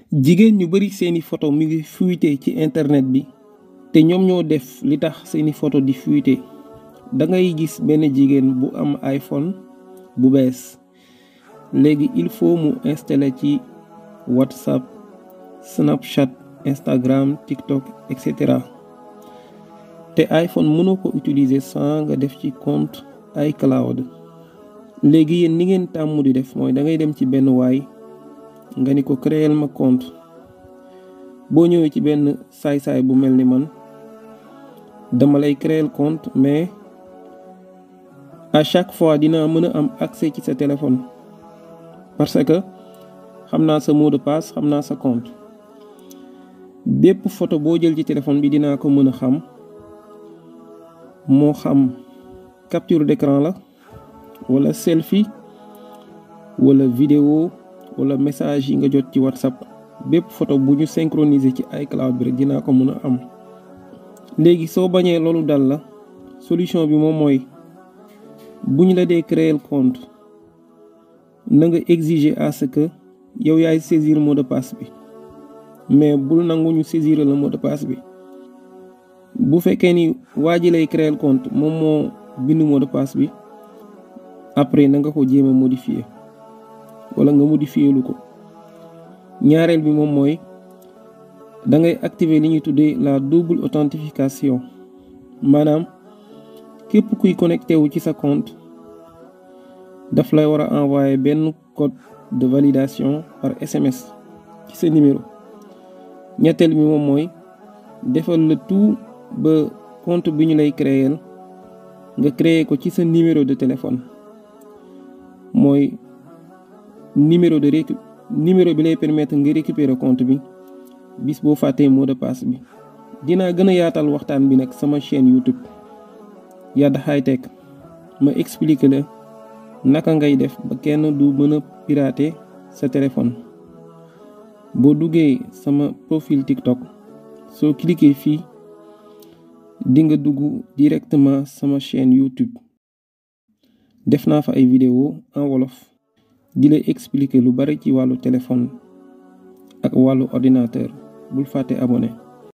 jigéen ñu bari seeni photo mi ngi fuité ci internet bi te ñoom ñoo def li tax seeni photo di fuité da ngay gis benn jigéen bu am iPhone bu bees léegi il faut mu installer ci WhatsApp Snapchat Instagram TikTok et cetera te iPhone mënoo ko utiliser sans nga def ci compte iCloud léegi yéen ni ngeen tàmm di def mooy da ngay dem ci benn waay nga ni ko créer ma compte boo ñëwee ci benn saay-saay bu mel ni man dama lay créer compte mais à chaque fois dinaa mën a am accès ci sa téléphone parce que xam naa sa mot de passe xam naa sa compte bépp photo boo jël ci téléphone bi dinaa ko mën a xam moo xam capture d'écran la wala selfie wala vidéo wala message yi nga jot ci WhatsApp bépp photo bu ñu synchroniser ci iCloud bi rek dinaa ko mën a am léegi soo bañee loolu dal la solution bi moom mooy bu ñu la dee créer compte na nga exiger à ce que yow yaay saisir mot de passe bi mais bul nangu ñu saisir la mot de passe bi bu fekkee ni waa ji lay créer compte moom moo bind mot de passe bi après na nga ko jéem a modifier wala nga modifier lu ko ñaareel bi moom mooy da ngay activer li ñuy tuddee la double authentification maanaam képp kuy connecté wu ci sa compte daf lay war a envoyer benn code de validation par SMS ci sa numéro ñetteel bi moom mooy defal le tout ba compte bi ñu lay créer nga créer ko ci sa numéro de téléphone mooy numéro de récu numéro bi lay permettre nga récupérer compte bi bis boo fàttee mot de passe bi dinaa gën a yaatal waxtaan bi nag sama chaîne YouTube Yada High Tech ma expliquer la naka ngay def ba kenn du mën a pirater sa téléphone boo duggee sama profil TikTok soo cliquer fii di nga dugg directement sama chaîne YouTube def naa fa ay vidéo en wolof di lay expliquer lu bari ci wàllu téléphone ak wàllu ordinateur bul fàtte abonné